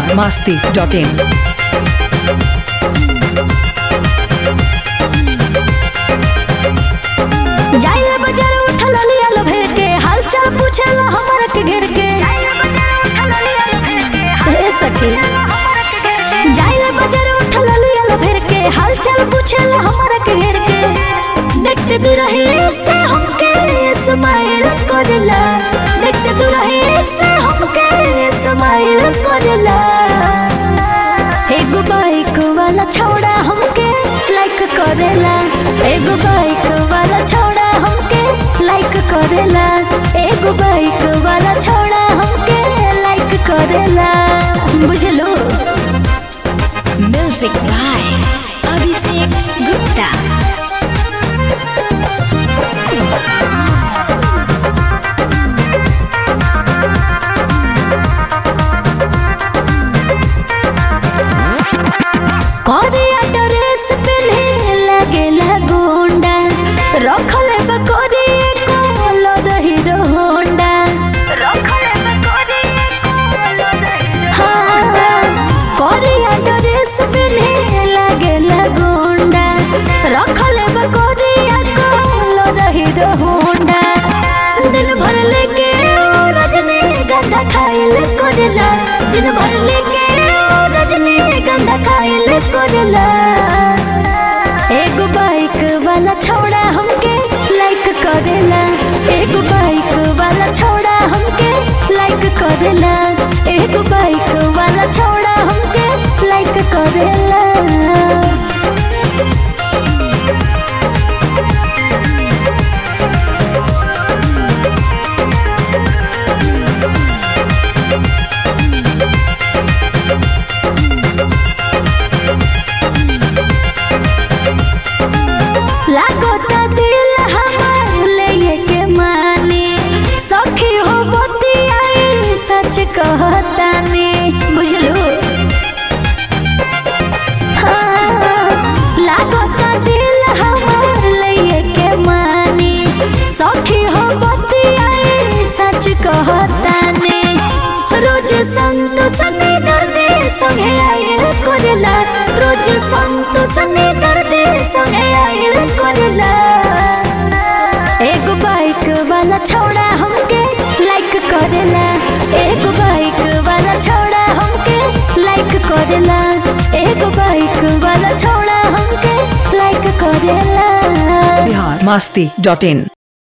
Bihar Masti dot in जाइला बाजार उठल लियल भेर के हाल चाल पूछेला हमरा के घेर के हे सखी जाइला बाजार उठल लियल भेर के हाल चाल पूछेला हमरा के घेर के देखते दूर रही से हमके स्माइल करला देखते दूर रही से हमके स्माइल करला एगो बाइक वाला छौड़ा हमके लाइक करेला एगो बाइक वाला छौड़ा हमके लाइक करेला एगो बाइक वाला छौड़ा हमके लाइक करेला बुझलो म्यूजिक बाय अभिषेक गुप्ता करिया ड्रेस पहने लगेला गोंडा रखले बकोरी कलर हीरो होंडा हाँ, करिया ड्रेस पहने लगेला गोंडा रखले बकोरी कलर हीरो होंडा दिन भर लेके ओ रजनी गंदा खाइल करला दिन भर लेके ओ रजनी गंदा खाइल करला एगो बाइक वाला छौड़ा हमके लाइक करेला एगो बाइक वाला छौड़ा हमके लाइक करेला एगो बाइक वाला छौड़ा हमके लाइक करेला लागोता दिल हमार ले के माने सखी हो बतियाई सच कहतानी बुझलू हाँ, लागोता दिल हमार ले के माने सखी हो बतियाई सच कहतानी रोज संतोष ने दर्दे संगे आयल करला रोज संतोष ने दर्दे संगे आयल करला एगो बाइक वाला छौड़ा हमके लाइक करेला एगो बाइक वाला छौड़ा हमके लाइक करेला एगो बाइक वाला छौड़ा हमके लाइक करेला बिहार मस्ती डॉट इन